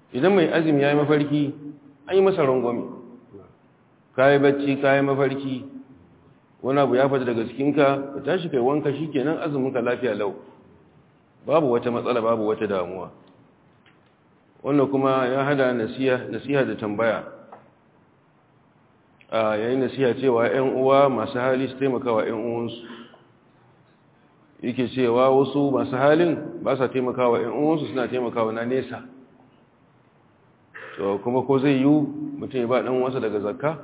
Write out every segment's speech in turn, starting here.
idan mai azumi ya yi mafarki an yi masa rangwami ka yi bacci ka yi mafarki wani abu ya fata daga cikinka ka tashi kai wanka shi kenan azuminka lafiya lau babu wata matsala babu wata damuwa wannan kuma ya hada nasiha da tambaya a yayin nasiha cewa 'yan uwa masu hali su taimakawa 'yan uwansu yake cewa wasu masu halin ba sa taimakawa 'yan uwansu suna taimakawa na nesa to kuma ko zai yi mutum ya ba ɗan wasa daga zakka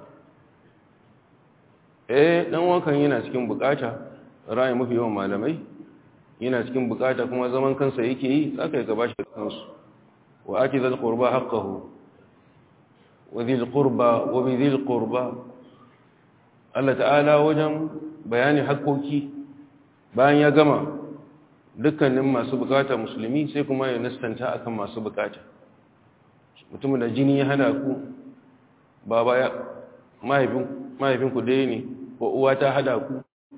eh ɗan wankan yana cikin bukata rayu mafi yawan malamai yana cikin bukata kuma zaman kansa yake yi aka yi gaba shi kansu wa ake zai ƙurba haƙƙahu wa zai ƙurba wa bi zai ƙurba Allah ta'ala wajen bayani haƙƙoƙi bayan ya gama dukkanin masu bukata musulmi sai kuma ya nastanta akan masu bukata mutumin da jini ya hana ku ba baya mahaifinku dai ne ko uwa ta hada ku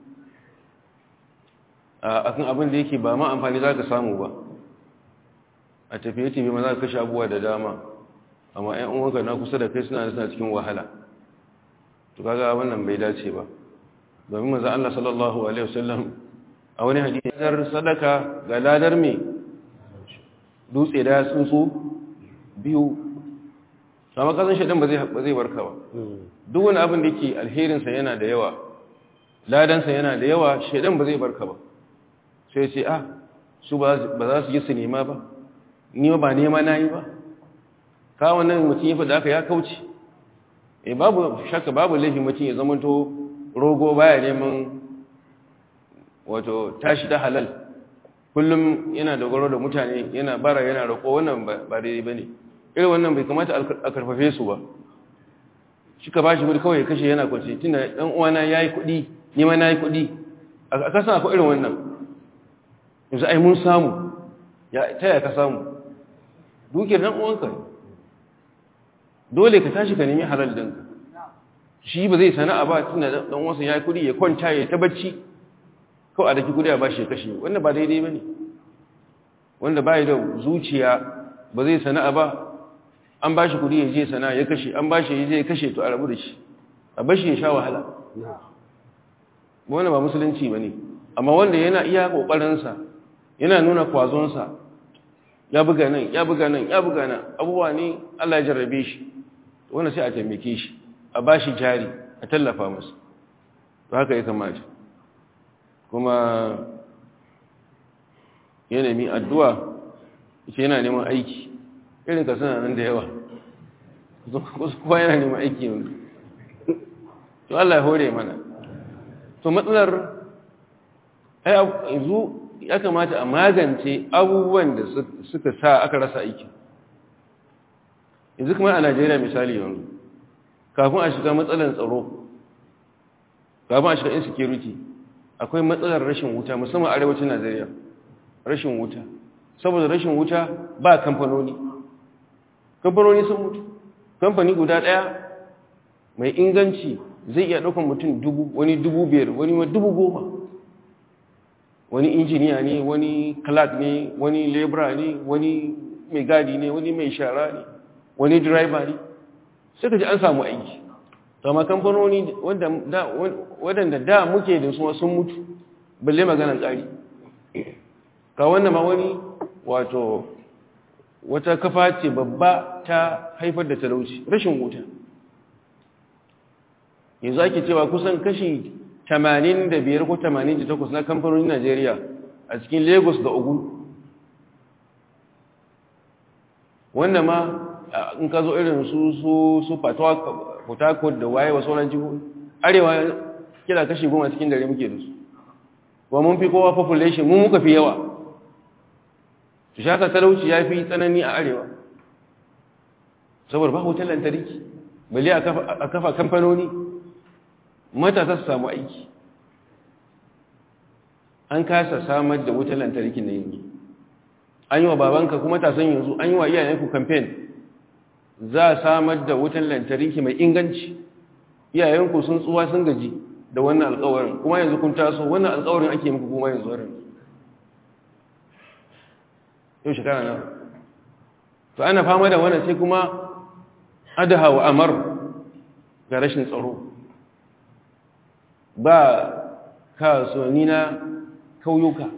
a kan abin da yake ba ma amfani za ka samu ba a tafiye-tafiye ma za ka kashe abuwa da dama amma 'yan uwanka na kusa da kai suna suna cikin wahala to kaga wannan bai dace ba domin maza Allah sallallahu alaihi wasallam a wani hadisar sadaka ga ladar mai dutse da tsuntsu biyu sama kasan shaɗin ba zai barka ba duk wani abin da ke alherinsa yana da yawa ladansa yana da yawa shaɗin ba zai barka ba sai ce ah su ba za su yi su nema ba ni ba nema na yi ba kawon nan mutum ya fi da aka ya kauce e babu shakka babu laifin mutum ya zamanto rogo baya neman wato tashi ta halal kullum yana dogaro da mutane yana bara yana roƙo wannan ba daidai ba ne irin wannan bai kamata a karfafe su ba shi ka ba shi wuri kawai kashe yana kwanci tun da ɗan uwana ya yi kuɗi nima na yi kuɗi a kasan akwai irin wannan yanzu ai mun samu ta yaya ka samu dukiyar ɗan uwanka dole ka tashi ka nemi halal ɗinka shi ba zai sana'a ba tun da ɗan uwansa ya yi kuɗi ya kwanta ya ta bacci kawai a daki kuɗi a ba shi ya kashe wanda ba daidai ba ne wanda ba da zuciya ba zai sana'a ba an ba shi kudi ya je sana ya kashe an ba shi ya je ya kashe to a rabu da shi a bashi ya sha wahala wanda ba musulunci ba ne amma wanda yana iya ƙoƙarinsa yana nuna kwazonsa ya buga nan ya buga nan ya buga nan abubuwa ne allah ya jarrabe shi wanda sai a taimake shi a ba shi jari a tallafa masa to haka ya kamata kuma ya nemi addu'a ita yana neman aiki irin ka suna nan da yawa kuma yana neman aiki yanzu to Allah ya hore mana to matsalar yanzu ya kamata a magance abubuwan da suka sa aka rasa aiki yanzu kuma a Najeriya misali yanzu kafin a shiga matsalar tsaro kafin a shiga insecurity akwai matsalar rashin wuta musamman arewacin Najeriya rashin wuta saboda rashin wuta ba kamfanoni kamfanoni sun mutu kamfani guda ɗaya mai inganci zai iya ɗaukan mutum dubu wani dubu biyar wani ma dubu goma wani injiniya ne wani clerk ne wani labora ne wani mai gadi ne wani mai shara ne wani driver ne suka ji an samu aiki amma kamfanoni waɗanda da muke da su sun mutu balle maganan ƙari ka wannan ma wani wato wata kafa ce babba ta haifar da talauci rashin wuta yanzu ake cewa kusan kashi 85 ko 88 na kamfanonin Najeriya a cikin Lagos da Ogun wanda ma in ka zo irin su su su Port Harcourt da waye wa sauran jihohi arewa kira kashi goma cikin dare muke da su wa mun fi kowa population mun muka fi yawa su shaka talauci ya fi tsanani a arewa saboda ba wutar lantarki bale a kafa kamfanoni matasa su samu aiki an kasa samar da wutar lantarki na yanzu an yi wa babanka kuma tasan yanzu an yi wa iyayenku kamfen za a samar da wutar lantarki mai inganci iyayenku sun tsuwa sun gaji da wannan alkawarin kuma yanzu kun taso wannan alkawarin ake muku kuma yanzu warin yau shekara na to ana fama da wannan sai kuma adaha wa amar ga rashin tsaro ba kasuwanni na kauyuka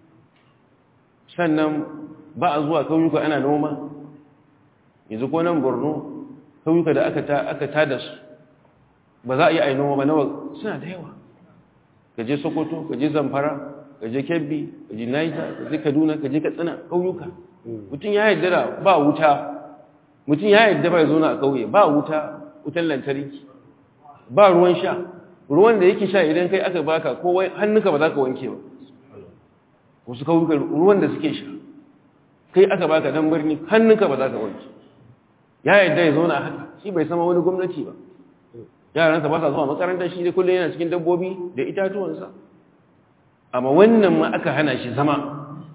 sannan ba a zuwa kauyuka ana noma yanzu ko nan borno kauyuka da aka tada su ba za a yi a noma ba nawa suna da yawa ka je sokoto ka je zamfara ka je kebbi ka je naija ka je kaduna ka je katsina kauyuka mutum ya yadda da ba wuta mutum ya yadda ba ya zauna a kauye ba wuta wutan lantarki ba ruwan sha ruwan da yake sha idan kai aka baka ko hannunka ba za ka wanke ba wasu kauyuka ruwan da suke sha kai aka baka dan birni hannunka ba za ka wanke ya yadda ya zauna a haka shi bai sama wani gwamnati ba yaransa ba sa zuwa makarantar shi da kullum yana cikin dabbobi da itatuwansa amma wannan ma aka hana shi zama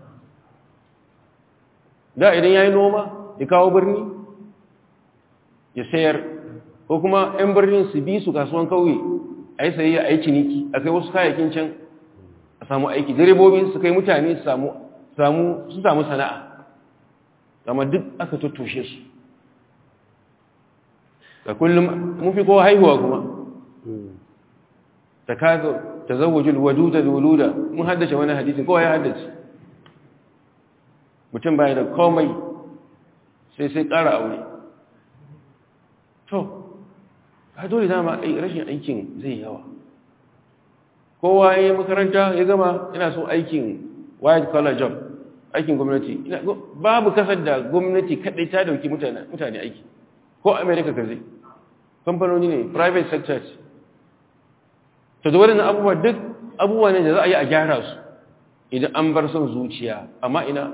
da idan ya yi noma ya kawo birni ya sayar ko kuma 'yan birnin su bi su kasuwan kauye a yi sayayya a yi ciniki a kai wasu kayakin can a samu aiki direbobi su kai mutane su samu sana'a amma duk aka tattoshe su da kullum mun fi kowa haihuwa kuma ta kaga ta zawajul waduda da wuluda mun haddace wani hadisi kowa ya haddace mutum baya da komai sai sai ƙara aure to ka dole dama rashin aikin zai yawa kowa ya yi makaranta ya gama yana so aikin white collar job aikin gwamnati babu kasar da gwamnati kaɗai ta dauki mutane aiki ko america ka zai kamfanoni ne private sector ce ta da waɗannan abubuwa duk abubuwa ne da za a yi a gyara su idan an bar son zuciya amma ina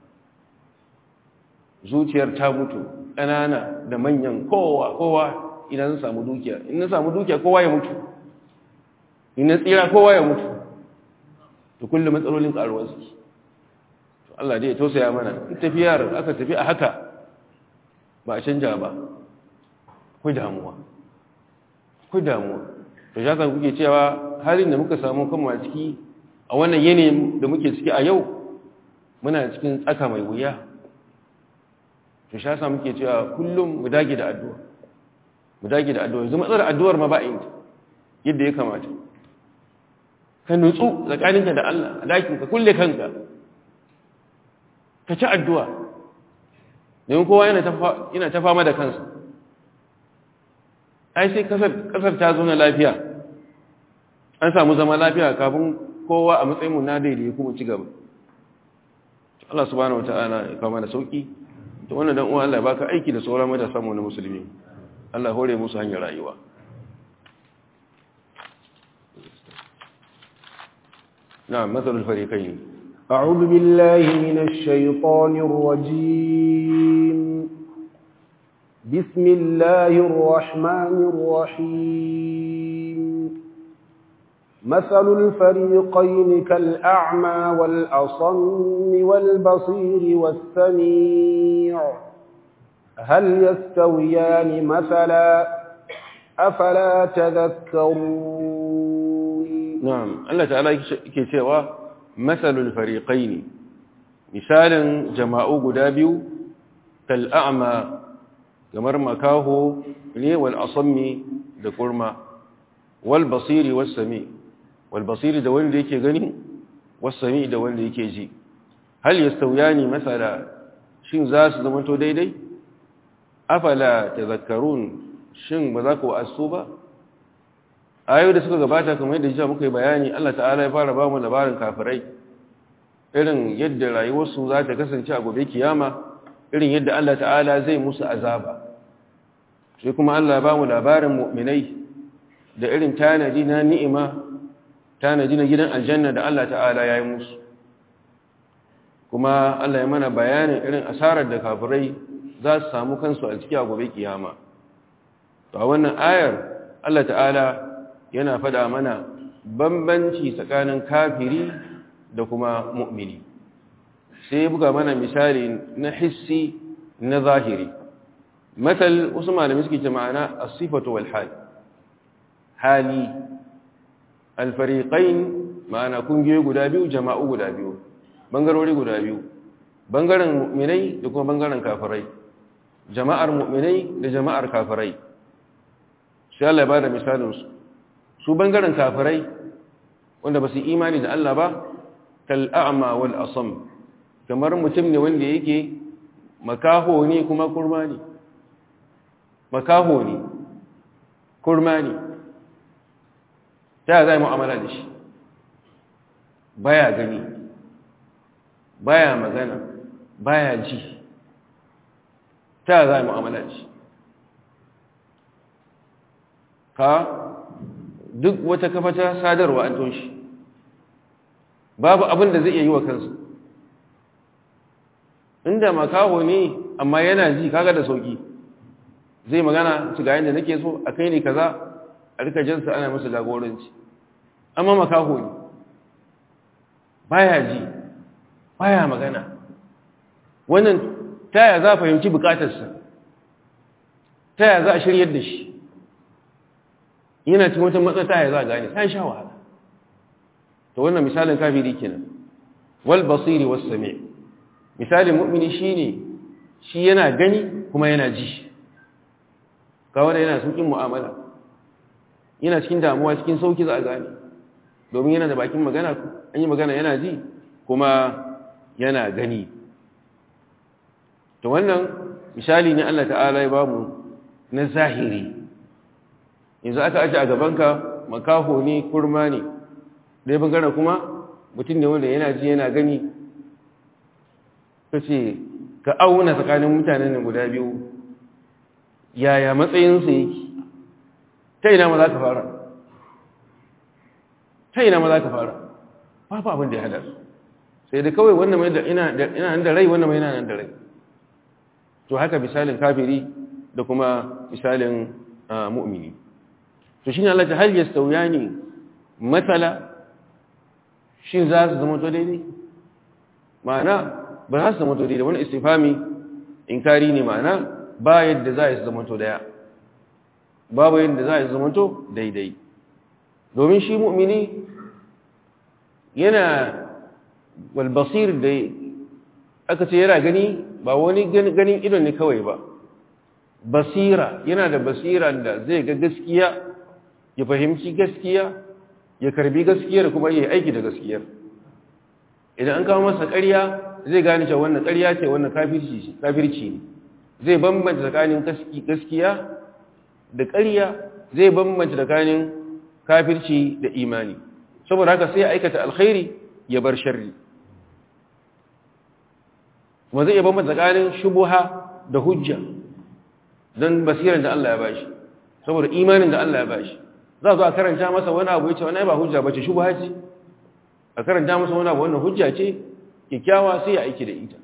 zuciyar ta mutu ƙanana da manyan kowa kowa ina zan samu dukiya in na samu dukiya kowa ya mutu in na tsira kowa ya mutu to kullum matsalolin ƙaruwar su to Allah dai ya tausaya mana in tafiyar aka tafi a haka ba a canja ba ku damuwa ku damuwa to ya kan kuke cewa halin da muka samu kanmu a ciki a wannan yanayin da muke ciki a yau muna cikin tsaka mai wuya to sha sa muke cewa kullum mu dage da addu'a mu dage da addu'a yanzu matsalar addu'ar ma ba yin yadda ya kamata ka nutsu tsakaninka da Allah a dakin ka kulle kanka ka ci addu'a domin kowa yana ta fama da kansa ai sai kasar ta zo na lafiya an samu zama lafiya kafin kowa a matsayin mu na daidai kuma ci gaba Allah subhanahu wataala ya kawo mana sauki to wannan dan uwa Allah ya baka aiki da sauran mai da samu na musulmi Allah hore musu hanyar rayuwa na'am matsalul fariqain أعوذ بالله من الشيطان الرجيم بسم الله الرحمن الرحيم مثل الفريقين كالأعمى والأصم والبصير والسميع هل يستويان مثلا أفلا تذكرون نعم الله تعالى كتوى مثل الفريقين مثالا جماعو قدابيو كالأعمى kamar makaho ne wal asammi da kurma wal basiri was sami wal basiri da wanda yake gani was sami da wanda yake ji hal yastawiyani masala shin za su zama to daidai afala tadhakkarun shin ba za ku asu ba ayoyi da suka gabata kamar yadda jiya muka yi bayani Allah ta'ala ya fara ba mu labarin kafirai irin yadda rayuwarsu za ta kasance a gobe kiyama irin yadda Allah ta'ala zai musu azaba sai kuma Allah ba mu labarin mu'minai da irin tanadi na ni'ima tanadi na gidan aljanna da Allah ta'ala ya yi musu kuma Allah ya mana bayanin irin asarar da kafirai za su samu kansu a ciki a gobe kiyama to a wannan ayar Allah ta'ala yana faɗa mana bambanci tsakanin kafiri da kuma mu'mini sai buga mana misali na hissi na zahiri matal wasu malami suke ce ma'ana as-sifatu wal hal hali al-fariqain ma'ana kungiyoyi guda biyu jama'u guda biyu bangarori guda biyu bangaren mu'minai da kuma bangaren kafirai jama'ar mu'minai da jama'ar kafirai sai Allah ya bada misalin su su bangaren kafirai wanda ba su imani da Allah ba kal a'ma wal asam kamar mutum ne wanda yake makaho ne kuma kurma ne makaho ne kurma ne ta zai mu'amala da shi baya gani baya magana baya ji ta zai mu'amala da shi ka duk wata kafa ta sadarwa an toshi babu abin da zai iya yi wa kansa inda makaho ne amma yana ji kaga da sauki zai magana ci ga yadda nake so a kai ne kaza a rika jinsa ana masa jagoranci amma makaho ne baya ji baya magana wannan taya za a fahimci bukatarsa taya za a shiryar da shi yana cikin wata matsa taya za a gane sai sha wahala to wannan misalin kafiri kenan wal basiri was sami' misalin mu'mini shine shi yana gani kuma yana ji kawai da yana saukin mu'amala yana cikin damuwa cikin sauki za a gane domin yana da bakin magana an yi magana yana ji kuma yana gani to wannan misali ne Allah ta'ala ya bamu na zahiri yanzu aka aje a gabanka makaho ne kurma ne dai bangaren kuma mutum ne wanda yana ji yana gani ka ce ka auna tsakanin mutanen nan guda biyu yaya matsayinsu yake ta ina ma za ka fara ta ina ma za ka fara babu abin da ya hada sai da kawai wannan mai da ina nan da rai wannan mai yana nan da rai to haka misalin kafiri da kuma misalin mu'mini to shine Allah ta hal yastawiyani matsala shin za su zama to daidai ma'ana ba za su zama to daidai wani istifami inkari ne ma'ana ba yadda za su zama to daya babu yadda za su zama to daidai domin shi mu'mini yana walbasir da aka ce yana gani ba wani ganin idon ne kawai ba basira yana da basira da zai ga gaskiya ya fahimci gaskiya ya karbi gaskiyar kuma ya aiki da gaskiyar idan an kawo masa ƙarya zai gane cewa wannan ƙarya ce wannan kafirci ne zai bambanta tsakanin gaskiya da ƙarya zai bambanta tsakanin kafirci da imani saboda haka sai ya aikata alkhairi ya bar sharri kuma zai iya bambanta tsakanin shubuha da hujja don basiran da Allah ya bashi saboda imanin da Allah ya bashi za zo a karanta masa wani abu ya ce wani ba hujja ba ce shubuha ce a karanta masa wani abu wannan hujja ce kyakkyawa sai ya aiki da ita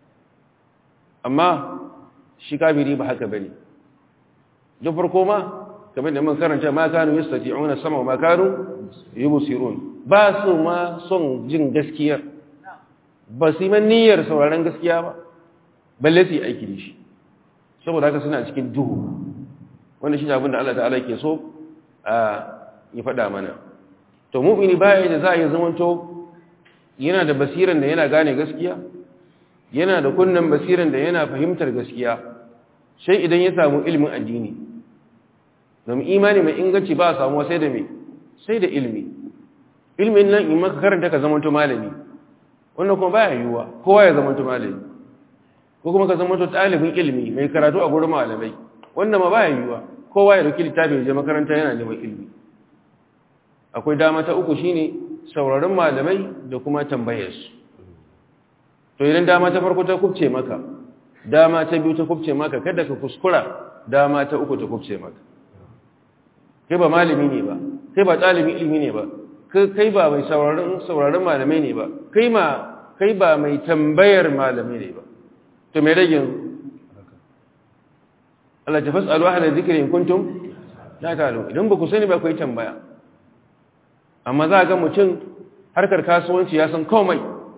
amma shi kafiri ba haka bane da farko ma kamar da mun karanta ma kanu yastati'una sama wa ma kanu yubsirun ba su ma son jin gaskiyar ba su yi niyyar sauraron gaskiya ba balle su yi aiki da shi saboda haka suna cikin duhu wanda shi abin da Allah ta'ala ke so a yi faɗa mana to mu'mini baya da za a yi zamanto yana da basiran da yana gane gaskiya yana da kunnen basiran da yana fahimtar gaskiya sai idan ya samu ilimin addini domin imani mai inganci ba a samuwa sai da mai sai da ilimi ilimin nan in maka karanta ka zamanto malami wannan kuma baya yiwuwa kowa ya zamanto malami ko kuma ka zamanto ɗalibin ilimi mai karatu a gurin malamai wannan ma baya yiwuwa kowa ya dauki littafi ya je makaranta yana neman ilimi akwai dama ta uku shine sauraron malamai da kuma tambayarsu to idan dama ta farko ta kubce maka dama ta biyu ta kubce maka kada ka kuskura dama ta uku ta kubce maka kai ba malami ne ba kai ba ɗalibin ilimi ne ba kai ba mai sauraron sauraron malamai ne ba kai ma kai ba mai tambayar malamai ne ba to me rage Allah ta fasalu ahla dhikri in kuntum la ta'lamun idan ba ku sani ba ku yi tambaya amma za ga mutum harkar kasuwanci ya san komai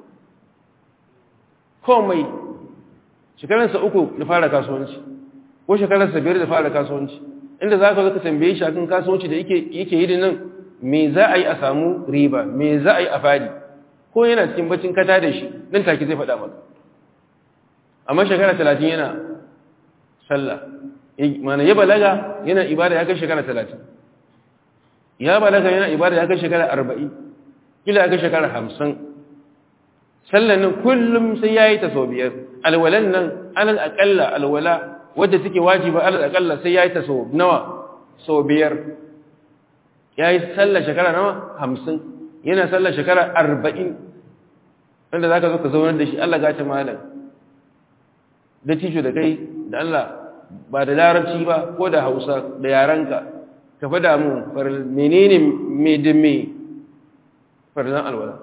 komai shekararsa uku da fara kasuwanci ko shekararsa biyar da fara kasuwanci inda za ka zo ka tambaye shi akan kasuwanci da yake yi nan me za a yi a samu riba me za a yi a fadi ko yana cikin bacin kata da shi nan take zai faɗa maka amma shekara talatin yana sallah mana ya balaga yana ibada ya kai shekara 30 ya balaga yana ibada ya kai shekara 40 kila ya kai shekara 50 sallan nan kullum sai yayi ta sau biyar alwalan nan alal aqalla alwala wadda take wajiba alal aqalla sai yayi ta sau nawa sau biyar yayi sallar shekara nawa 50 yana sallar shekara 40 wanda zaka zo ka zaunar da shi Allah ga ta malam da tijo da kai da Allah ba da larabci ba ko da Hausa da yaranka ka fada mu menene me da me farzan alwala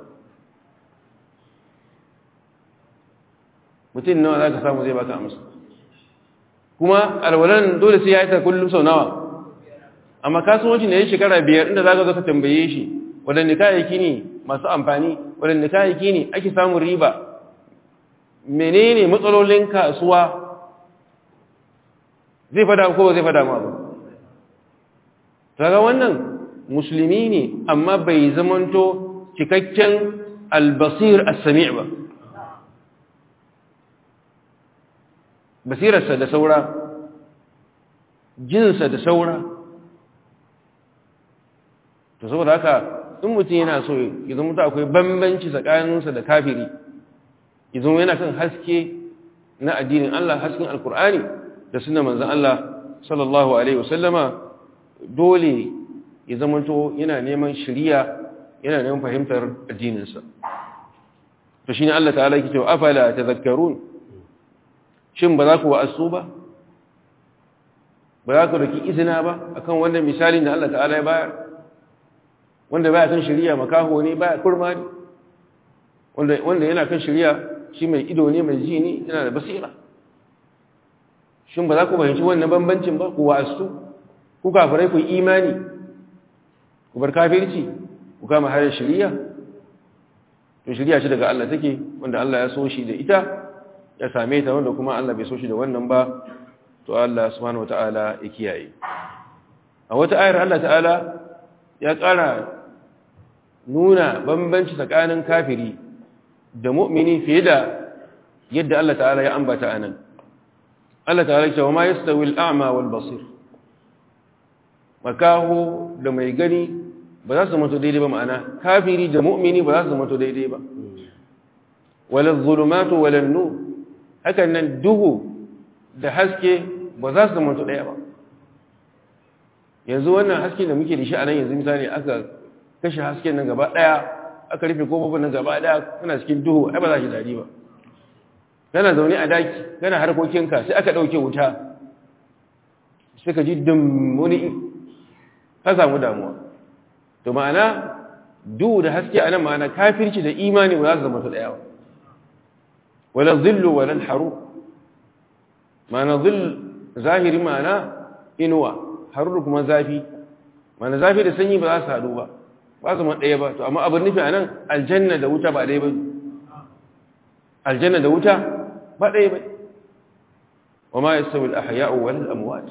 mutum nawa za ka samu zai baka amsa kuma alwalan dole sai ya yi ta kullum sau nawa amma kasuwanci ne ya shekara biyar inda za ka zo ka tambaye shi waɗanda kayayyaki ne masu amfani waɗanda kayayyaki ne ake samun riba menene matsalolin kasuwa zai fada ko ba zai fada ma ba kaga wannan musulmi ne amma bai zamanto cikakken albasir as-sami' ba basirarsa da saura jinsa da saura to saboda haka in mutum yana so ya zama ta akwai bambanci tsakaninsa da kafiri ya zama yana kan haske na addinin Allah hasken alkur'ani da suna manzan Allah sallallahu alaihi wasallama dole ya zama to yana neman shiriya yana neman fahimtar addininsa to shine Allah ta'ala yake cewa afala tadhakkarun shin ba za ku wa'asu ba ba za ku riki izina ba akan wannan misalin da Allah ta'ala ya bayar wanda baya kan shari'a makaho ne baya kurma ne wanda wanda yana kan shari'a shi mai ido ne mai ji ne yana da basira shin ba za ku fahimci wannan bambancin ba ku wa'asu ku kafirai ku imani ku bar kafirci ku kama harin shari'a to shari'a ce daga Allah take wanda Allah ya so shi da ita ya same ta wanda kuma Allah bai so shi da wannan ba to Allah subhanahu wataala ya kiyaye a wata ayar Allah ta'ala ya ƙara nuna bambanci tsakanin kafiri da mu'mini fiye da yadda Allah ta'ala ya ambata anan Allah ta'ala ya ce wa ma yastawi al-a'ma wal basir makaho da mai gani ba za su mutu daidai ba ma'ana kafiri da mu'mini ba za su mutu daidai ba wala zulumatu wala nur hakan nan duhu da haske ba za su mutu ɗaya ba yanzu wannan haske da muke da shi a nan yanzu misali aka kashe hasken nan gaba ɗaya aka rufe kofofin nan gaba ɗaya kana cikin duhu ai ba za shi daɗi ba kana zaune a daki kana harkokinka sai aka ɗauke wuta sai ka ji dum wani ka samu damuwa to ma'ana duhu da haske a nan ma'ana kafirci da imani ba za su zama su ɗaya ba wala zillu wala haru ma'ana zill zahiri ma'ana inuwa haruru kuma zafi ma'ana zafi da sanyi ba za su haɗu ba ba su ɗaya ba to amma abin nufi a nan aljanna da wuta ba ɗaya ba aljanna da wuta ba ɗaya ba wa ma yastawi al-ahya'u wal amwat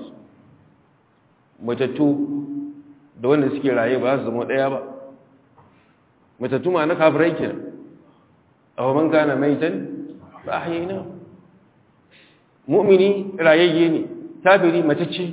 matattu da wanda suke raye ba su zama ɗaya ba matattu ma na kafirai kenan aw man kana maitan fa ahyayna mu'mini rayayye ne kafiri matacce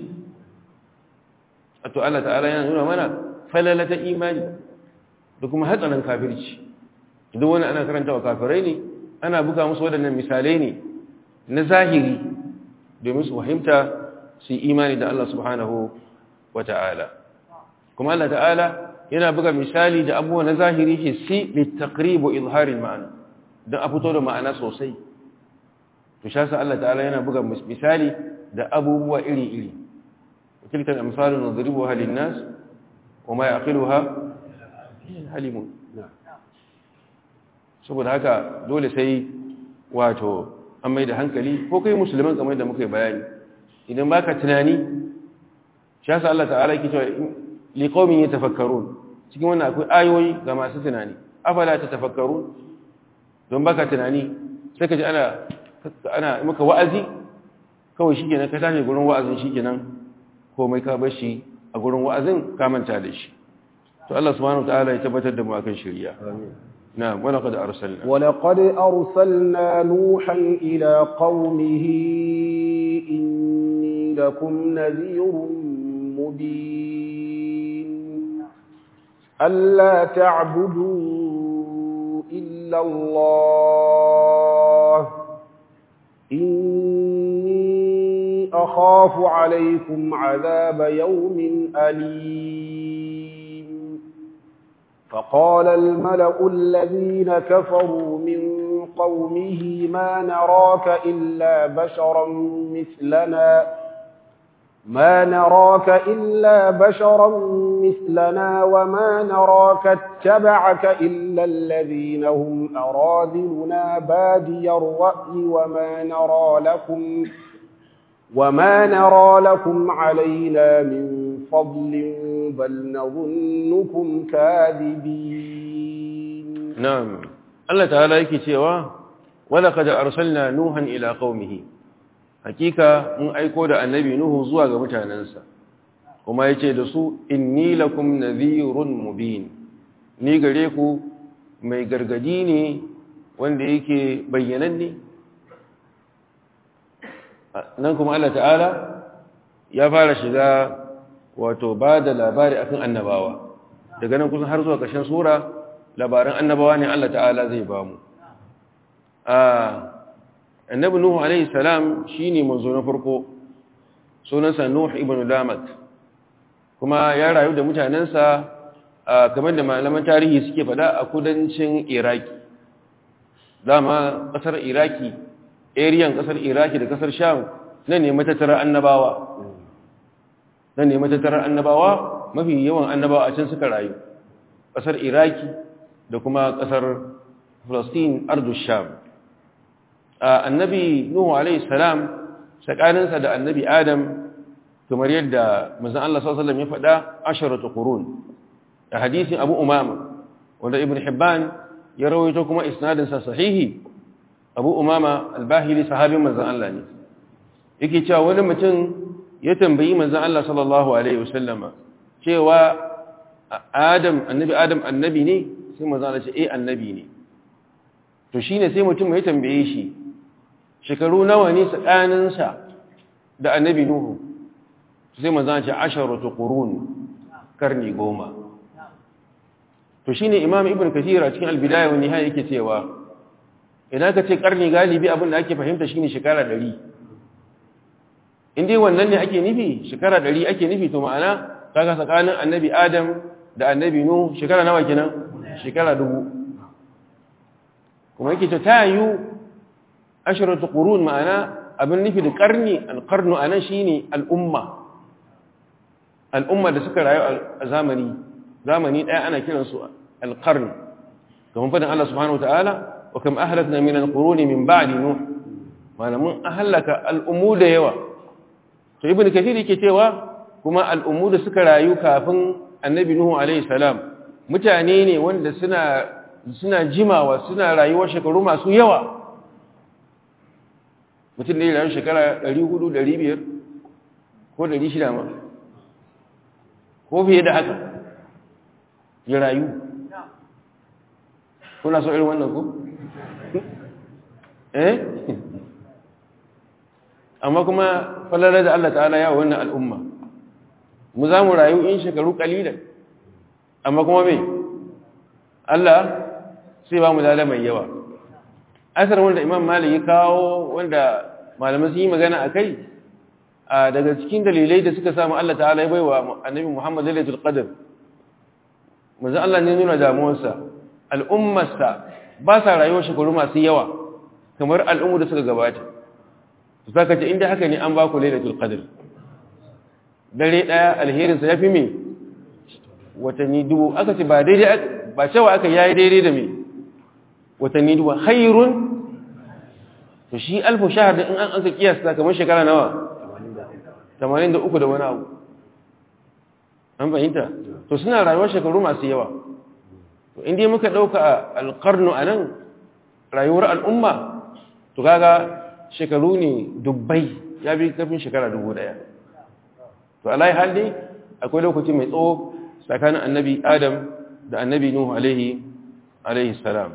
to Allah ta'ala yana nuna mana falalata imani da kuma hatsarin kafirci idan wani ana karanta wa kafirai ne ana buga musu waɗannan misalai ne na zahiri domin su fahimta su yi imani da Allah subhanahu wa ta'ala kuma Allah ta'ala yana buga misali da abubuwa na zahiri hissi littaqribu izharin ma'ana don a fito da ma'ana sosai to shasa Allah ta'ala yana buga misali da abubuwa iri-iri tilka al-amsalu nadribuha lin-nas wa ma yaqiluha halimun saboda haka dole sai wato an mai da hankali ko kai musulman kamar da muka yi bayani idan baka tunani shasa Allah ta'ala yake cewa liqaumin yatafakkarun cikin wannan akwai ayoyi ga masu tunani afala tatafakkarun don baka tunani sai ka ji ana ana maka wa'azi kawai shikenan ka tashi gurin wa'azin shikenan komai ka bar shi a gurin wa'azin ka manta da shi to Allah subhanahu wataala ya tabbatar da mu akan shari'a amin na'am wa laqad arsalna wa laqad arsalna nuhan ila qaumihi لكم نذير مبين ألا تعبدوا إلا الله إني أخاف عليكم عذاب يوم أليم فقال الملأ الذين كفروا من قومه ما نراك إلا بشرا مثلنا ما نراك إلا بشرا مثلنا وما نراك اتبعك إلا الذين هم أراذلنا بادي الرأي وما نرى لكم وما نرى لكم علينا من فضل بل نظنكم كاذبين نعم الله تعالى yake cewa walaqad arsalna nuhan ila qaumihi hakika mun aiko da annabi nuhu zuwa ga mutanansa kuma yace da su inni lakum nadhirun mubin ni gare ku mai gargadi ne wanda yake bayyananne nan kuma Allah ta'ala ya fara shiga wato ba da labari akan annabawa daga nan kusan har zuwa ƙarshen sura labaran annabawa ne Allah ta'ala zai ba mu annabi nuhu alaihi salam shine manzo na farko sunansa nuh ibn lamat kuma ya rayu da mutanensa kamar da malaman tarihi suke fada a kudancin iraki dama kasar iraki ariyan kasar iraki da kasar sham nan ne matattarar annabawa nan ne matattarar annabawa mafi yawan annabawa a can suka rayu kasar iraki da kuma kasar Falastin ardu sham annabi nuhu alaihi salam tsakaninsa da annabi adam kamar yadda manzon Allah sallallahu alaihi wasallam ya faɗa asharatu qurun da hadisin Abu Umama wanda Ibn Hibban ya rawaito kuma isnadin sa sahihi Abu Umama al-Bahili sahabin manzon Allah ne yake cewa wani mutum ya tambayi manzon Allah sallallahu alaihi wasallam cewa Adam annabi Adam annabi ne sai manzon Allah ce eh annabi ne to shine sai mutum ya tambaye shi shekaru nawa ne tsakaninsa da annabi Nuhu sai manzon ce asharatu qurun karni goma to shine imam ibn kathir a cikin al-bidaya wa nihaya yake cewa idan ka ce karni galibi abin da ake fahimta shine shekara 100 in dai wannan ne ake nufi shekara 100 ake nufi to ma'ana kaga tsakanin annabi adam da annabi nuh shekara nawa kenan shekara dubu kuma yake ta tayu asharatu qurun ma'ana abin nufi da karni al-qarnu anan shine al-umma al-umma da suka rayu a zamani zamani ɗaya ana kiransu alƙarni kamar fadin Allah subhanahu wata'ala wa kam ahlakna min alquruni min ba'di nuh malamun ahlaka al'ummu da yawa to ibnu kathir yake cewa kuma al'ummu da suka rayu kafin annabi nuhu alaihi salam mutane ne wanda suna suna jimawa suna rayuwar shekaru masu yawa mutum ne rayu shekara 400 500 ko 600 ma ko fiye da haka ya rayu kuna so irin wannan ku? eh amma kuma falalar da Allah ta'ala ya wannan al'umma mu za mu rayu in shekaru kalilan amma kuma me Allah sai ba mu lada mai yawa asar wanda imam malik ya kawo wanda malaman sun yi magana a kai daga cikin dalilai da suka samu Allah ta'ala ya baiwa annabi Muhammad lailatul qadr manzo Allah ne nuna damuwarsa al'ummarsa ba sa rayuwar shekaru masu yawa kamar al'ummu da suka gabata su saka ce inda haka ne an ba ku lailatul qadr dare daya alherin sa yafi me watanni dubu aka ce ba daidai ba cewa aka yayi daidai da me watanni dubu khairun to shi alfu shahr in an aka kiyasta kamar shekara nawa 83 da wani abu an fahimta to suna rayuwar shekaru masu yawa to inda muka ɗauka alƙarnu a nan rayuwar al'umma to kaga shekaru ne dubbai ya bi kafin shekara dubu ɗaya to alayi halli akwai lokaci mai tsawo tsakanin annabi adam da annabi nuhu alaihi alaihi salam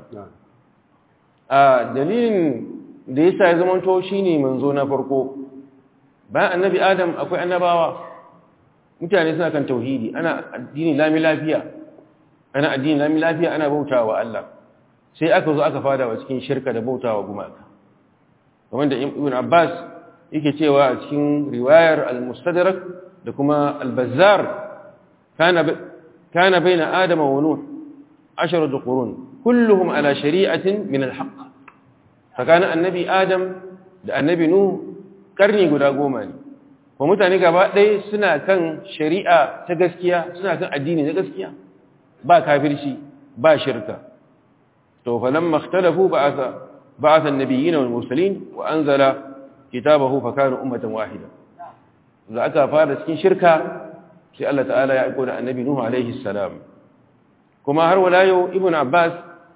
a dalilin da ya sa ya zamanto shi ne manzo na farko bayan annabi adam akwai annabawa mutane suna kan tauhidi ana addini lami lafiya ana addini lami lafiya ana bautawa Allah sai aka zo aka fada wa cikin shirka da bautawa gumaka kamar da ibn Abbas yake cewa a cikin riwayar al-Mustadrak da kuma al-Bazzar kana kana baina Adam wa Nuh asharatu qurun kulluhum ala shari'atin min al-haqq fakana annabi Adam da annabi Nuh karni guda goma ne ko mutane gaba ɗaya suna kan shari'a ta gaskiya suna kan addini na gaskiya ba kafirci ba shirka to falamma ikhtalafu ba'atha ba'atha an-nabiyyin wal mursalin wa anzala kitabahu fa kanu ummatan wahida da aka fara cikin shirka sai Allah ta'ala ya aika da annabi nuhu alaihi salam kuma har wala yau ibn abbas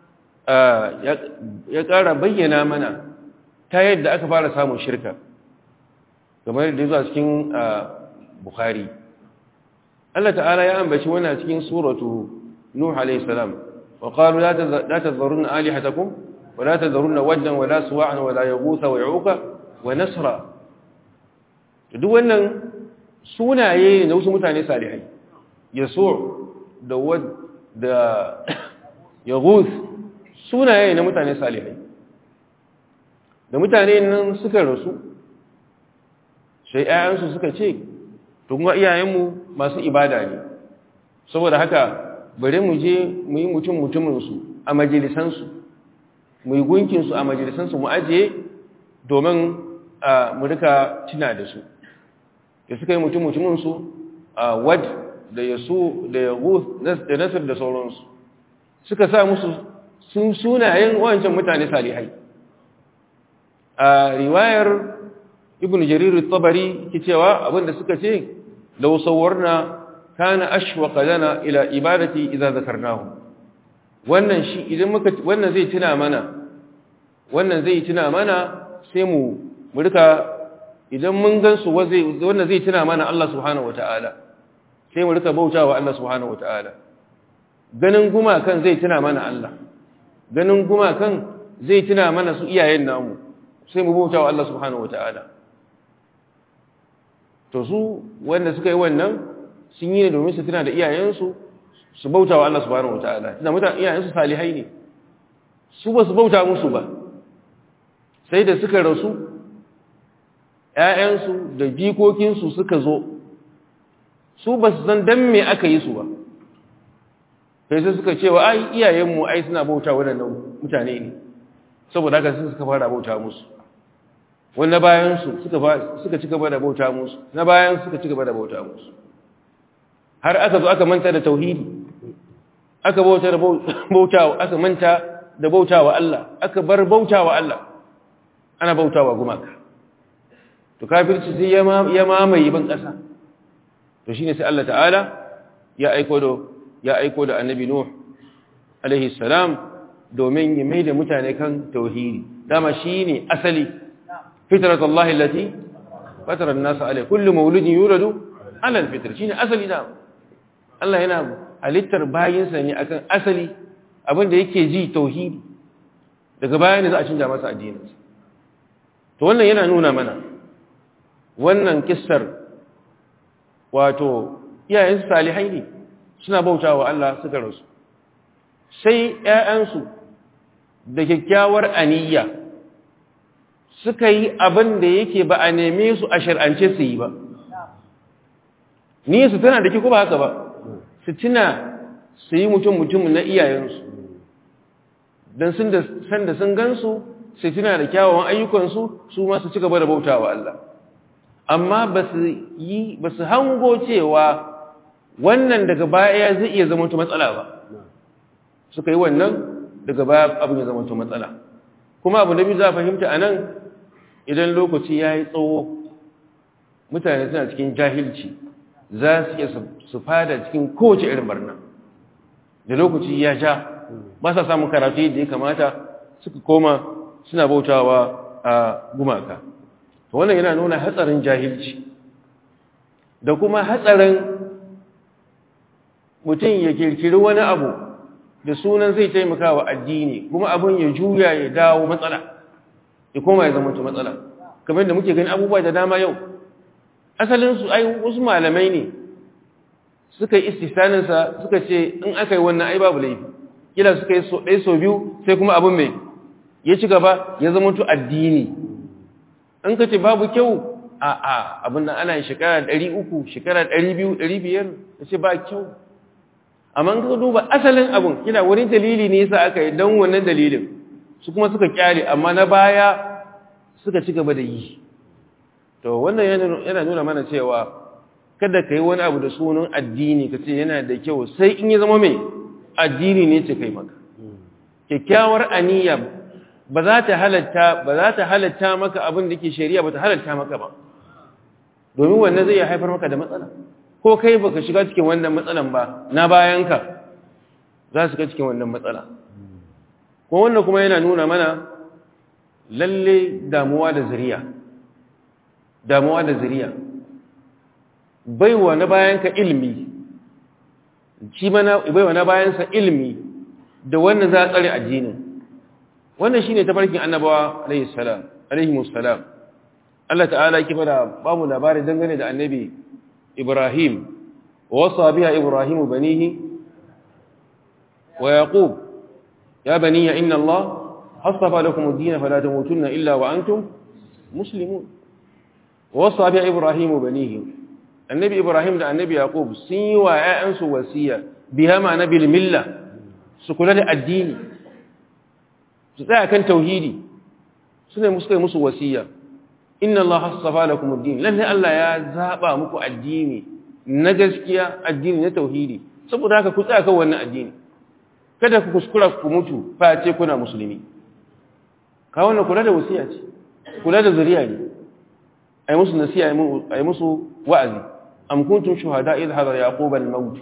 ya ƙara bayyana mana ta yadda aka fara samun shirka kamar da zuwa cikin bukhari Allah ta'ala ya ambaci wannan cikin suratu nuh alayhi salam wa qalu la tadhurunna alihatakum wa la tadhurunna waddan wa la suwa'an wa la yaghutha wa ya'uqa wa nasra duk wannan sunaye na wasu mutane salihai yasu da wad da yaghuth sunaye na mutane salihai da mutane nan suka rasu sai ‘ya'yansu suka ce, to kuma iyayenmu masu ibada ne, saboda haka bari mu je mu yi mutum mutuminsu a majalisansu, mu yi gunkinsu a majalisansu mu ajiye domin mu rika cina da su. Da suka yi mutum mutuminsu a wad da yasu da yagu da nasir da sauransu, suka sa musu sun sunayen wancan mutane salihai. A riwayar ibn jarir al-tabari ke cewa abinda suka ce law sawwarna kana ashwaqa lana ila ibadati idza zakarnahu wannan shi idan muka wannan zai tuna mana wannan zai tuna mana sai mu mu rika idan mun gansu wannan zai tuna mana Allah subhanahu wataala sai mu rika bautawa Allah subhanahu wataala ganin gumakan zai tuna mana Allah ganin gumakan zai tuna mana su iyayen namu sai mu bautawa Allah subhanahu wataala to su wanda suka yi wannan sun yi ne domin su tuna da iyayensu su bauta wa Allah subhanahu wataala tunda mutane iyayensu salihai ne su ba su bauta musu ba sai da suka rasu ƴaƴansu da jikokinsu suka zo su ba su san dan me aka yi su ba sai sai suka cewa ai iyayenmu ai suna bauta waɗannan mutane ne saboda haka sun suka fara bauta musu wanda bayansu suka ci gaba da bauta musu na bayan suka ci gaba da bauta musu har aka zo aka manta da tauhidi aka bauta da bautawa aka manta da bautawa Allah aka bar bautawa Allah ana bautawa gumaka to kafirci sai ya mamaye ban ƙasa to shine sai Allah ta'ala ya aiko da ya aiko da annabi nuh alaihi salam domin ya mai da mutane kan tauhidi dama shine asali فطرة الله التي فطر الناس عليه كل مولود يولد على الفطر شيء أصلي نعم Allah yana halittar bayinsa ne akan asali abin da yake ji tauhidi daga baya ne za a canja masa addininsa to wannan yana nuna mana wannan kissar wato iyayensu salihai ne suna bautawa Allah suka rasu sai ƴaƴansu da kyakkyawar aniyya suka yi abin da yake ba a neme su a shir'ance su yi ba ni su tana da ko ba haka ba su tuna su yi mutum mutum na iyayensu don sun da sanda sun gansu su tuna da kyawawan ayyukansu su ma su ci gaba da bauta wa Allah amma ba su yi ba su hango cewa wannan daga baya zai iya zama matsala ba suka yi wannan daga baya abin ya zama matsala kuma abu da biyu za a fahimta a nan idan lokaci ya yi tsawo mutane suna cikin jahilci za su iya su fada cikin kowace irin barna da lokaci ya ja ba sa samun karatu yadda ya kamata suka koma suna bautawa a gumaka wannan yana nuna hatsarin jahilci da kuma hatsarin mutum ya kirkiri wani abu da sunan zai taimaka wa addini kuma abin ya juya ya dawo matsala ya koma ya zama matsala kamar da muke gani abubuwa da dama yau asalinsu ai wasu malamai ne suka yi istisaninsa suka ce in aka yi wannan ai babu laifi kila suka yi so ɗaya so biyu sai kuma abin mai ya ci gaba ya zama tu addini in ka ce babu kyau a a abin nan ana shekara ɗari uku shekara ɗari biyu ɗari biyar ya ce ba kyau amma in ka duba asalin abin kila wani dalili ne yasa aka yi don wannan dalilin su kuma suka kyale amma na baya suka ci gaba da yi to wannan yana nuna mana cewa kada ka yi wani abu da sunan addini ka ce yana da kyau sai in yi zama mai addini ne ce kai maka kyakkyawar aniya ba za ta halatta ba za ta halatta maka abin da ke shari'a ba ta halatta maka ba domin wannan zai haifar maka da matsala ko kai baka shiga cikin wannan matsalan ba na bayanka za su ga cikin wannan matsala ko wannan kuma yana nuna mana lalle damuwa da zuriya damuwa da zuriya baiwa na bayanka ilmi shi mana baiwa na bayansa ilmi da wannan za a tsare addinin wannan shine tafarkin annabawa alayhi salam alayhi musallam Allah ta'ala yake bada bamu labari dangane da annabi Ibrahim wasa biha Ibrahim banihi wa yaqub ya baniya inna Allah hasafa lakum ad-din fala tamutunna illa wa antum muslimun wasa biha Ibrahim banihi annabi Ibrahim da annabi Yaqub sun yi wa ƴaƴansu wasiya biha ma nabil milla su kula da addini su tsaya kan tauhidi sune musu kai musu wasiya inna Allah hasafa lakum ad-din lalle Allah ya zaba muku addini na gaskiya addini na tauhidi saboda haka ku tsaya kan wannan addini kada ku kuskura ku mutu face kuna musulmi ka wannan kula da wasiya ce kula da zuriya ne ay musu nasiha ay musu wa'azi am kuntum shuhada idh hadara yaqub al-maut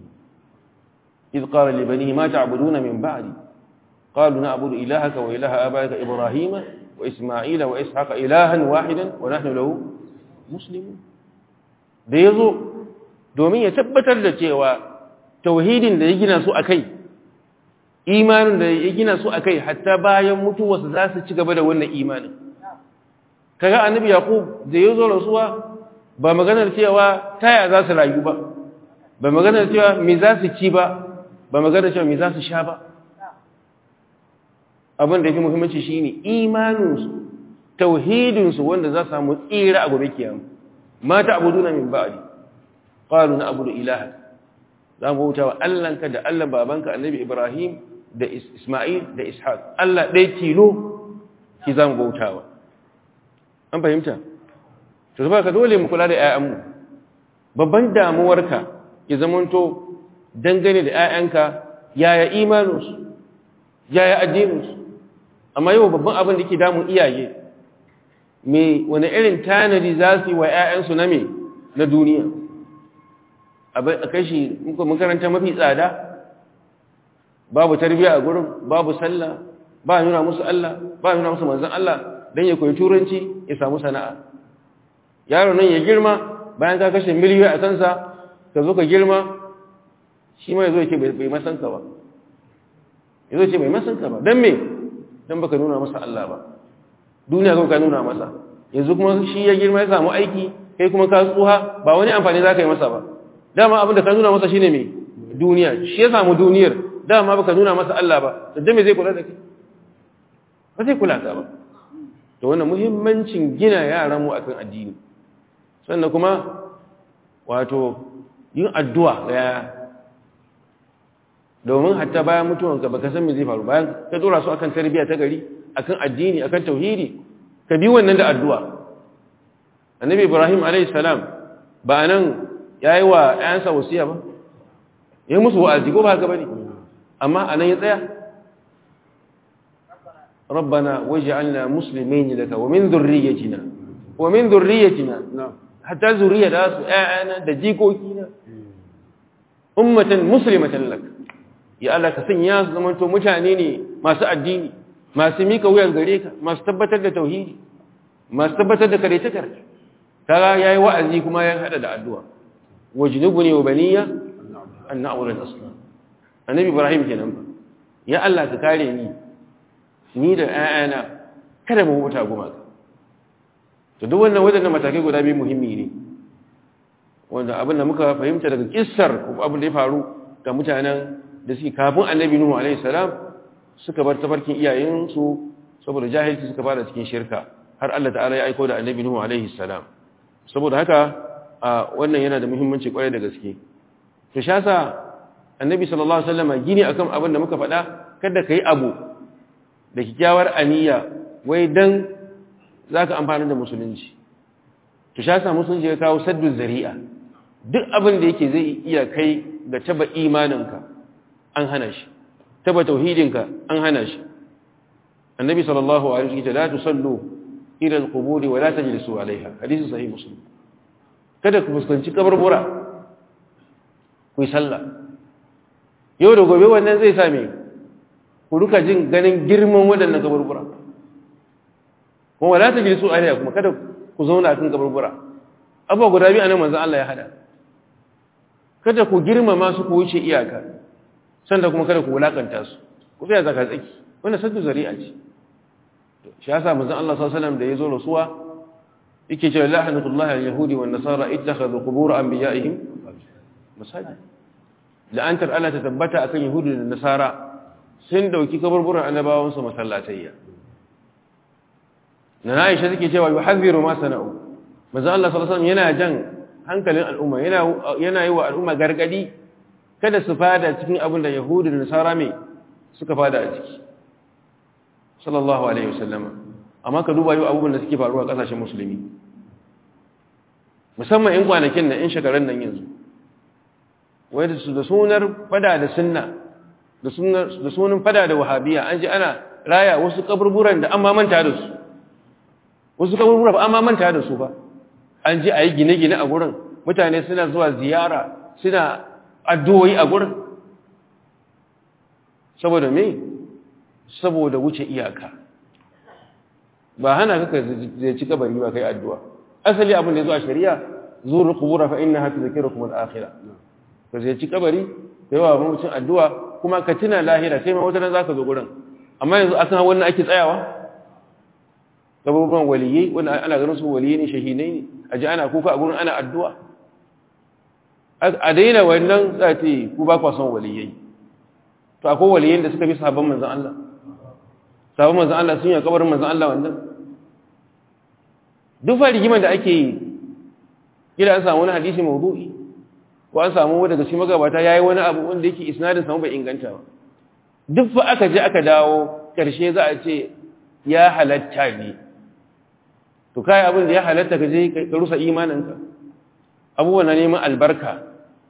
idh qala li banihi ma ta'buduna min ba'di qalu na'budu ilahaka wa ilaha abaika ibrahima wa isma'ila wa ishaqa ilahan wahidan wa nahnu lahu muslimun da yazo domin ya tabbatar da cewa tauhidin da ya gina su akai imanin da ya gina su akai hatta bayan mutuwarsa za su ci gaba da wannan imanin kaga annabi yaqub da yazo rasuwa ba maganar cewa taya za su rayu ba ba maganar cewa me za su ci ba ba maganar cewa me za su sha ba abin da yake muhimmanci shine imaninsu tauhidinsu wanda za su samu tsira a gobe kiyama ma ta'buduna min ba'di qalu na'budu ilaha za mu bauta wa Allahnka da Allah babanka annabi Ibrahim da Isma'il da Ishaq Allah ɗaya tilo ki za mu bautawa an fahimta to zuba ka dole mu kula da 'ya'yanmu babban damuwarka ya zamanto dangane da 'ya'yanka yaya imaninsu yaya addininsu amma yau babban abin da ke damun iyaye me wani irin tanadi za su yi wa 'ya'yansu na me na duniya a kashi makaranta mafi tsada babu tarbiyya a gurin babu sallah ba nuna musu Allah ba nuna musu manzon Allah don ya koyi turanci ya samu sana'a yaro nan ya girma bayan ka kashe miliyoyi a kansa ka zo ka girma shi ma ya zo ce bai masanka ba ya zo ce bai masanka ba don me don baka nuna masa Allah ba duniya kawai ka nuna masa yanzu kuma shi ya girma ya samu aiki kai kuma ka tsuha ba wani amfani za ka yi masa ba dama abin da ka nuna masa shine me duniya shi ya samu duniyar dama baka nuna masa Allah ba da me zai kula da kai ba zai kula ka ba to wannan muhimmancin gina yaran mu akan addini sannan kuma wato yin addu'a ga yaya domin hatta bayan mutuwanka baka san me zai faru bayan ka dora su akan tarbiyya ta gari akan addini akan tauhidi ka bi wannan da addu'a annabi ibrahim alayhi salam ba nan yayi wa ayansa wasiya ba yayi musu wa'azi ko ba haka bane amma anan ya tsaya ربنا واجعلنا مسلمين لك ومن ذريتنا ومن ذريتنا حتى ذرية داس آنا دجيكوكينا أمة مسلمة لك ya Allah ka sanya su zamanto mutane ne masu addini masu mika wuyar gare ka masu tabbatar da tauhidi masu tabbatar da karetakar kaga yayi wa'azi kuma ya hada da addu'a wajnubuni wa baniya an na'budu al-asnam annabi ibrahim kenan ba ya Allah ka kare ni ni da ƴaƴana kada mu wuta gumaka to duk wannan wadannan matakai guda biyu muhimmi ne wanda abin da muka fahimta daga kissar abin da ya faru ga mutanen da suke kafin annabi nuhu alaihi salam suka bar tafarkin iyayensu saboda jahilci suka fara cikin shirka har Allah ta'ala ya aiko da annabi nuhu alaihi salam saboda haka wannan yana da muhimmanci kwarai da gaske to shasa annabi sallallahu alaihi wasallam gini akan abin da muka faɗa kada kai abu da kikkiawar aniya wai dan zaka amfana da musulunci to shasa musulunci ya kawo saddu zari'a duk abin da yake zai iya kai ga taba imaninka an hana shi taba tauhidinka an hana shi annabi sallallahu alaihi wasallam la tusallu ila alqubur wa la tajlisu alaiha hadisi sahih muslim kada ku fuskanci kaburbura ku yi sallah yau da gobe wannan zai same ku duka jin ganin girman waɗannan kaburbura kuma wala tajlisu alaiha kuma kada ku zauna kan kaburbura abuwa guda biyu anan manzon Allah ya hada kada ku girmama su ku wuce iyaka sanda kuma kada ku wulakanta su ku tsaya zaka tsaki wannan saddu zari'a ce shi yasa manzon Allah sallallahu alaihi wasallam da yazo rasuwa yake cewa la'natullahi al-yahudi wan nasara ittakhadhu qubur anbiya'ihim masajid la'antar Allah ta tabbata akan yahudi da nasara sun dauki kaburburan annabawan su masallatayya na Aisha take cewa yuhadhiru ma sana'u manzon Allah sallallahu alaihi wasallam yana jan hankalin al'umma yana yana yi wa al'umma gargadi kada su fada cikin abin da yahudi da nasara mai suka fada a ciki sallallahu alaihi wasallam amma ka duba yau abubuwan da suke faruwa a kasashen musulmi musamman in kwanakin nan in shekarun nan yanzu wai da sunar fada da sunna da sunan fada da wahabiya an ji ana raya wasu kaburburan da an mamanta da su wasu kaburburan ba an mamanta da su ba an ji a yi gine-gine a gurin mutane suna zuwa ziyara suna addu'o'i a gurin saboda me saboda wuce iyaka ba hana kaka zai ci kabari ba kai addu'a asali abin da ya zo a shari'a zuru kubura fa inna hatu zakirukum al-akhirah ka zai ci kabari kai wa mutum addu'a kuma ka tuna lahira sai ma wata nan zaka zo gurin amma yanzu akan wannan ake tsayawa kaburburan waliyai wanda ana ganin su waliyai ne shahidai ne aji ana kuka a gurin ana addu'a a daina wannan za ta yi ku ba kwa son waliyai to akwai waliyan da suka fi sabon manzan Allah sabon manzan Allah sun yi kabarin manzan Allah wannan duk fa rigimar da ake yi gida an samu wani hadisi mawdu'i ko an samu daga cikin magabata yayi wani abu wanda yake isnadin samu bai inganta ba duk fa aka je aka dawo karshe za a ce ya halatta ne to kai abin da ya halatta ka je ka rusa imaninka abubuwan na neman albarka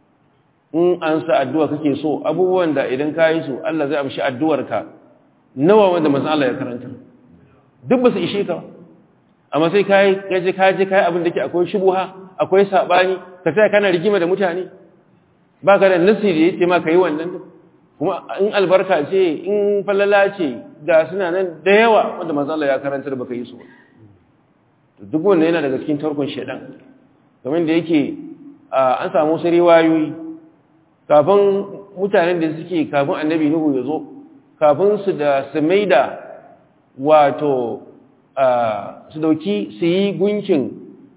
in an sa addu'a kake so abubuwan da idan ka yi su Allah zai amshi addu'arka nawa wanda manzan Allah ya karanta duk ba su ishe ka amma sai kayi gaje kaje kayi abin da ke akwai shubuha akwai sabani ka sai kana rigima da mutane ba ka da nasi da yake ma ka yi wannan kuma in albarka ce in falala ce ga suna nan da yawa wanda manzan Allah ya karanta da baka yi su duk wanda yana daga cikin tarkon shedan kamar da yake an samu wasu riwayoyi kafin mutanen da suke kafin annabi nuhu ya zo kafin su da su maida wato su dauki su yi gunkin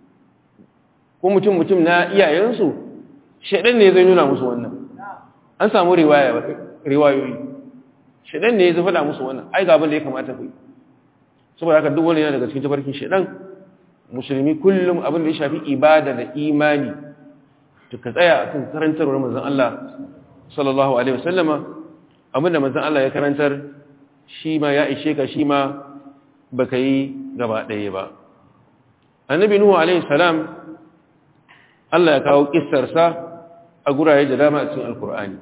ko mutum-mutum na iyayensu shaɗan ne zai nuna musu wannan an samu riwayoyi shaɗan ne zai faɗa musu wannan ai abin da ya kamata ku yi saboda haka duk wani yana daga cikin tafarkin shaɗan musulmi kullum abin da ya shafi ibada da imani to ka tsaya a kan karantarwar manzan Allah sallallahu Alaihi wasallama abinda manzan Allah ya karantar shi ma ya ishe ka shi ma ba ka yi gaba ɗaya ba annabi nuhu Alaihi salam Allah ya kawo ƙistarsa a guraye da dama a cikin alkur'ani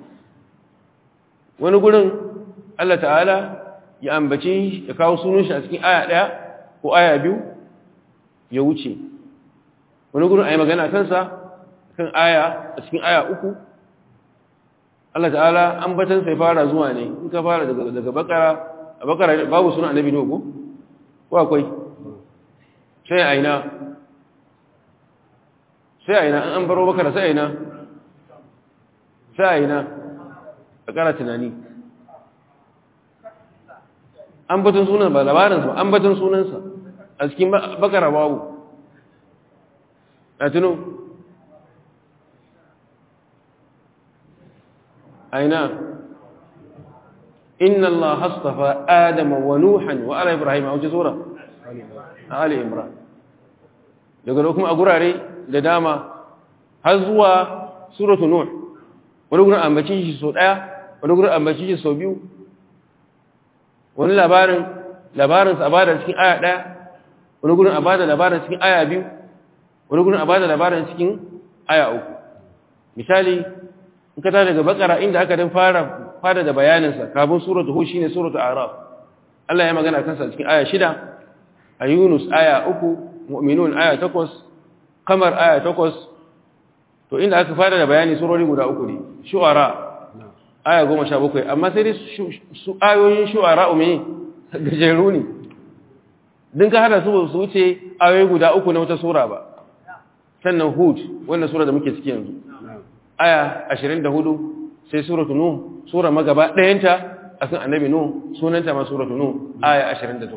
wani gurin Allah ta'ala ya ambaci ya kawo sunan shi a cikin aya ɗaya ko aya biyu ya wuce wani gurin a yi magana kansa kan aya a cikin aya uku Allah ta'ala ambatan sai fara zuwa ne in ka fara daga daga bakara a bakara babu suna annabi ne ko ko akwai sai aina sai aina an baro bakara sai aina sai aina bakara tunani ambatan sunan ba labarin sa ambatan sunansa a cikin bakara babu a tuno aina inna Allah hastafa Adama wa Nuhan wa ala Ibrahim a wace sura Ali Imran daga da kuma a gurare da dama har zuwa suratu Nuh wani gurin ambaci shi sau ɗaya wani gurin ambaci shi sau biyu wani labarin labarin sa bada cikin aya ɗaya wani gurin a bada labarin cikin aya biyu wani gurin a bada labarin cikin aya uku misali in ka daga bakara inda aka dan fara fara da bayaninsa kafin suratu hu shine suratu araf Allah ya magana kansa cikin aya shida a yunus aya uku mu'minun aya takwas kamar aya takwas to inda aka fara da bayani surori guda uku ne shu'ara aya goma sha bakwai amma sai dai su ayoyin shu'ara ume gajeru ne din ka hada su su wuce ayoyi guda uku na wata sura ba sannan hud wannan sura da muke ciki yanzu aya 24 sai suratu nuh sura magaba ɗayanta akan annabi nuh sunanta ma suratu nuh aya 28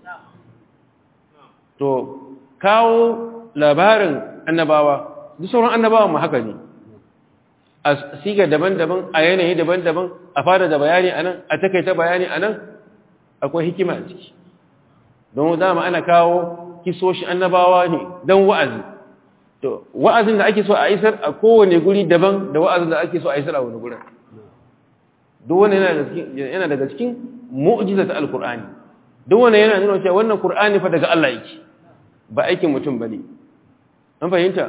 to kawo labarin annabawa duk sauran annabawan mu haka ne a siga daban-daban a yanayi daban-daban a fara da bayani anan a takaita bayani anan akwai hikima a ciki don dama ana kawo kisoshi annabawa ne don wa'azi to wa'azin da ake so a isar a kowane guri daban da wa'azin da ake so a isar a wani gurin duk wani yana daga cikin mu'jiza ta alkur'ani duk wani yana nuna cewa wannan kur'ani fa daga Allah yake ba aikin mutum bane an fahimta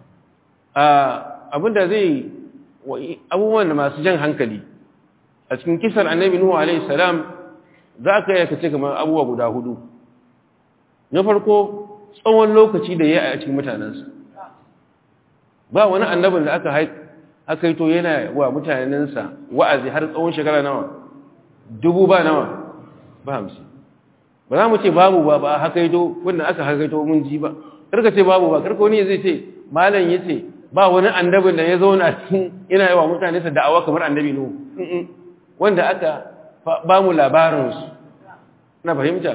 abinda zai abubuwan da masu jan hankali a cikin kisar annabi nuhu alaihi salam za ka yi kace kamar abubuwa guda hudu na farko tsawon lokaci da ya a cikin mutanensa ba wani annabin da aka haikaito yana wa mutanensa wa'azi har tsawon shekara nawa dubu ba nawa ba hamsin ba za mu ce babu ba ba hakaito wanda aka hakaito mun ji ba karka ce babu ba karka wani zai ce malam ya ce ba wani annabin da ya zauna cikin yana yi wa mutanensa da'awa kamar annabi nuhu wanda aka ba mu labarinsu na fahimta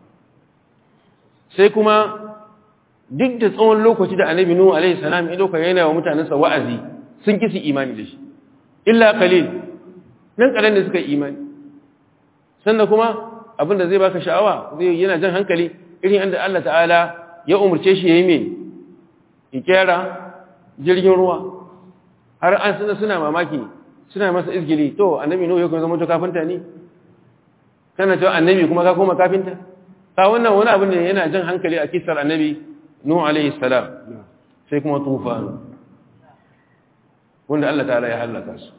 sai kuma duk da tsawon lokaci da annabi nuhu alaihi salam ya dauka yana wa mutanensa wa'azi sun kisi imani da shi illa qalil nan kalan da suka yi imani sannan kuma abin da zai baka sha'awa zai yana jan hankali irin inda Allah ta'ala ya umurce shi yayi me ya kera jirgin ruwa har an suna suna mamaki suna masa izgili to annabi nuhu ya kuma zama to kafinta ne kana cewa annabi kuma ka koma kafinta ka wannan wani abu ne yana jan hankali a kisar annabi nuhu alaihi salam sai kuma tufan wanda Allah ta'ala ya halaka su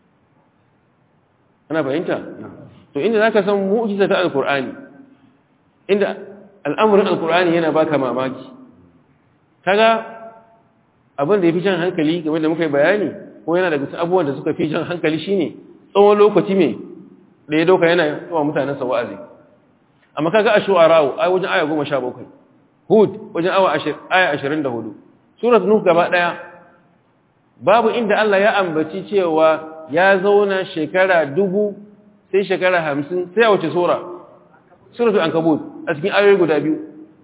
ana fahimta to inda zaka san mu'jiza ta alqur'ani inda al'amurin alqur'ani yana baka mamaki kaga abin da yafi jan hankali game da muka yi bayani ko yana daga cikin abubuwan da suka fi jan hankali shine tsawon lokaci me da ya doka yana yawa mutanen sa wa'azi amma kaga a shu'ara'u ai wajen aya 17 hud wajen awa aya 24 surat nuh gaba daya babu inda Allah ya ambaci cewa ya zauna shekara dubu sai shekara hamsin sai a wace sura suratul ankabut a cikin ayoyi guda biyu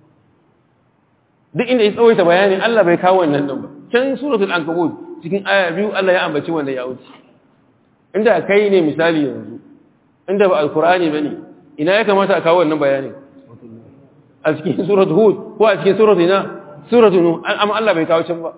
duk inda ya tsawaita bayani Allah bai kawo wannan din ba can suratul ankabut cikin aya biyu Allah ya ambaci wanda ya wuce inda kai ne misali yanzu inda ba alkur'ani bane ina ya kamata a kawo wannan bayanin a cikin suratul hud ko a cikin suratul ina suratul nuh amma Allah bai kawo can ba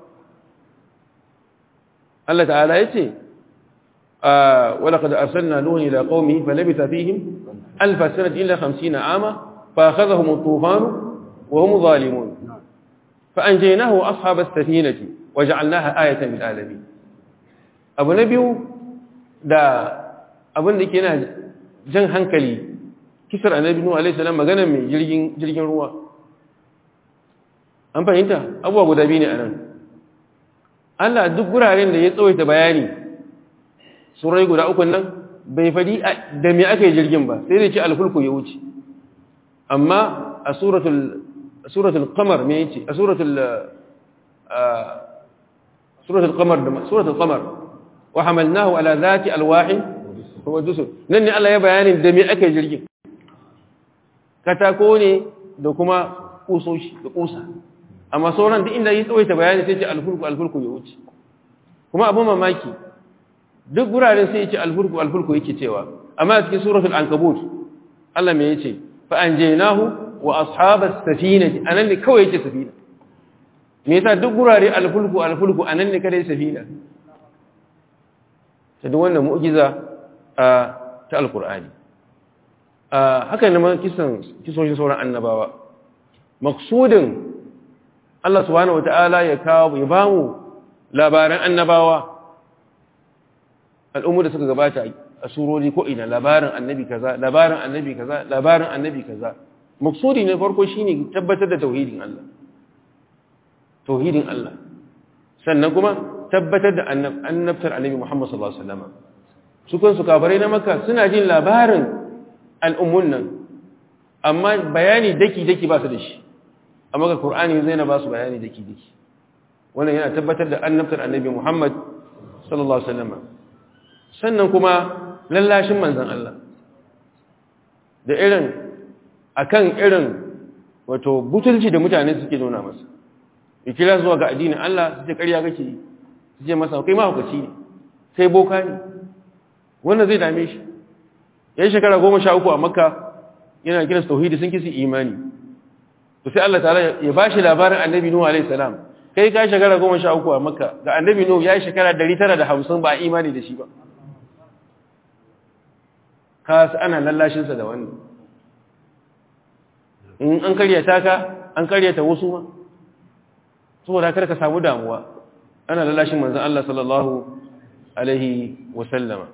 Allah ta'ala yace ولقد أرسلنا نوح إلى قومه فلبث فيهم ألف سنة إلا خمسين عاما فأخذهم الطوفان وهم ظالمون فأنجيناه أصحاب السفينة وجعلناها آية للعالمين أبو نبي دا أبو نبي كنا جن هنكلي كسر النبي نوح عليه السلام مغانا من جرجين, جرجين روا an fahimta abubuwa guda biyu ne a nan Allah duk guraren da ya tsawaita bayani surai guda ukun nan bai fadi da me aka yi jirgin ba sai dai ce alfulku ya wuce amma a suratul qamar me yace a suratul suratul qamar da suratul qamar wa hamalnahu ala zati alwahin huwa dusur nan ne Allah ya bayanin da me aka yi jirgin katako ne da kuma kusoshi da kusa amma sauran duk inda yi tsawaita bayani sai ce alfulku alfulku ya wuce kuma abin mamaki duk guraren sai yace alfulku alfulku yake cewa amma a cikin suratul ankabut Allah me yace fa anjaynahu wa ashabas safinati anan ne kawai yake safina me yasa duk gurare alfulku alfulku anan ne kada safina ta duk wannan mu'jiza ta alqur'ani haka ne ma kisan kisoshin sauran annabawa maksudin Allah subhanahu wataala ya kawo ya bamu labaran annabawa al'ummu da suka gabata a surori ko ina labarin annabi kaza labarin annabi kaza labarin annabi kaza maksudi ne farko shine tabbatar da tauhidin Allah tauhidin Allah sannan kuma tabbatar da annabtar annabi Muhammad sallallahu alaihi wasallam su kansu kafirai na Makka suna jin labarin al'ummun nan amma bayani daki daki ba su da shi amma ga Qur'ani zai na ba su bayani daki daki wannan yana tabbatar da annabtar annabi Muhammad sallallahu alaihi wasallam sannan kuma lallashin manzon Allah da irin akan irin wato butulci da mutane suke nuna masa ikira zuwa ga addinin Allah su ce ƙarya kake yi su ce masa kai mahaukaci ne sai boka ne wannan zai dame shi yan shekara goma sha uku a makka yana kiransu tauhidi sun kisi imani to sai Allah ta'ala ya ba shi labarin annabi nuhu alaihi salam kai ka shekara goma sha uku a makka ga annabi nuhu ya yi shekara dari tara da hamsin ba imani da shi ba ka su ana lallashinsa da wannan in an karyata ka an karyata wasu ma saboda kar ka samu damuwa ana lallashin manzon Allah sallallahu alaihi wasallama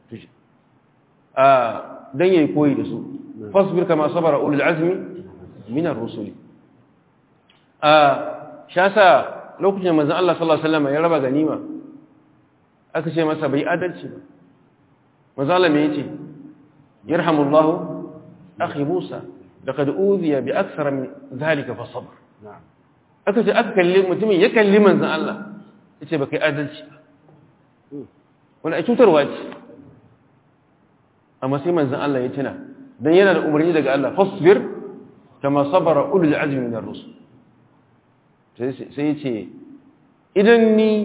a dan yayi koyi da su fasbir kama sabara ulul azmi min ar-rusul a shasa lokacin manzon Allah sallallahu alaihi wasallama ya raba ganima aka ce masa bai adalci ba manzon Allah me yace yarhamullahu akhi Musa laqad udhiya bi akthara min dhalika fa sabr aka ce aka kalli mutumin ya kalli manzon Allah yace ba kai adalci wani a cutarwa ce amma sai manzan Allah ya tuna don yana da umarni daga Allah fasbir kama sabara ulul azmi min ar-rusul sai ya ce idan ni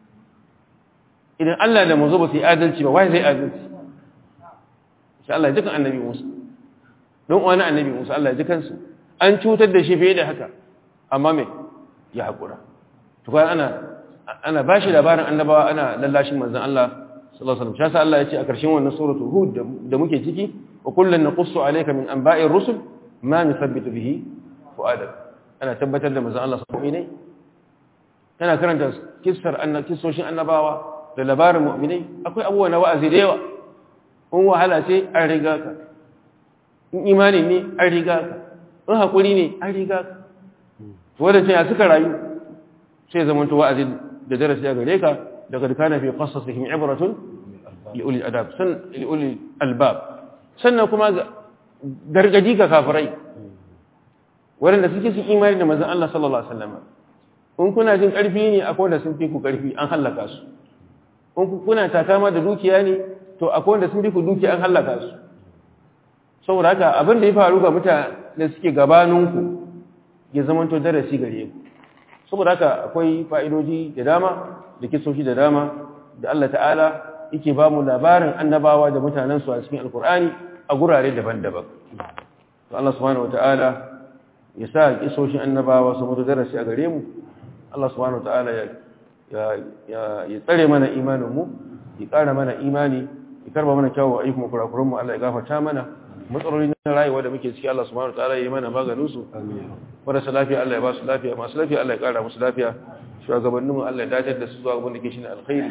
idan Allah da manzo ba su yi adalci ba wai zai adalci insha Allah ya ji kan annabi Musa don wani annabi Musa Allah ya ji kansu an cutar da shi fiye da haka amma me ya haƙura to ana ana bashi labarin annabawa ana lallashin manzan Allah sallallahu alaihi wasallam shi Allah ya ce a ƙarshen wannan suratul hud da muke ciki wa kullun naqussu alayka min anba'ir rusul ma nuthabbitu bihi fu'adak ana tabbatar da manzon Allah sallallahu alaihi tana karanta kissar annabisoshin annabawa da labarin mu'minai akwai abubuwa na wa'azi da yawa in wahala ce an riga ka in imani ne an riga ka in hakuri ne an riga ka wadanda ya suka rayu sai zamanto wa'azi da darasi a gare ka لقد كان في قصصهم عبرة لأولي الأداب سن لأولي الباب sannan kuma gargaji ga kafirai waɗanda suke su imani da manzon Allah sallallahu alaihi wasallam in kuna jin ƙarfi ne akwai wanda sun fi ku ƙarfi an hallaka su in kuna takama da dukiya ne to akwai wanda sun fi ku dukiya an hallaka su saboda haka abin da ya faru ga mutane suke gabaninku ya zamanto darasi gare ku saboda haka akwai fa'idoji da dama da kisoshi da dama da Allah ta'ala yake ba mu labarin annabawa da mutanensu a cikin alkur'ani a gurare daban-daban to Allah subhanahu wata'ala ya sa kisoshin annabawa su mutu darasi a gare mu Allah subhanahu wata'ala ya ya tsare mana imanin mu ya ƙara mana imani ya karba mana kyawu ayyukan kurakuran mu Allah ya gafarta mana matsaloli na rayuwa da muke ciki Allah subhanahu wata'ala ya yi mana maganin su marasa lafiya Allah ya ba su lafiya masu lafiya Allah ya ƙara musu lafiya shugabanninmu Allah ya dace da su zuwa abin da ke shi ne alkhairi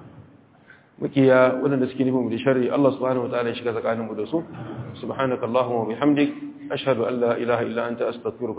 mukiya waɗanda suke nufin mu da sharri Allah subhanahu wa ta'ala ya shiga tsakaninmu da su subhanakallahumma wa bihamdik ashhadu an la ilaha illa anta astaghfiruka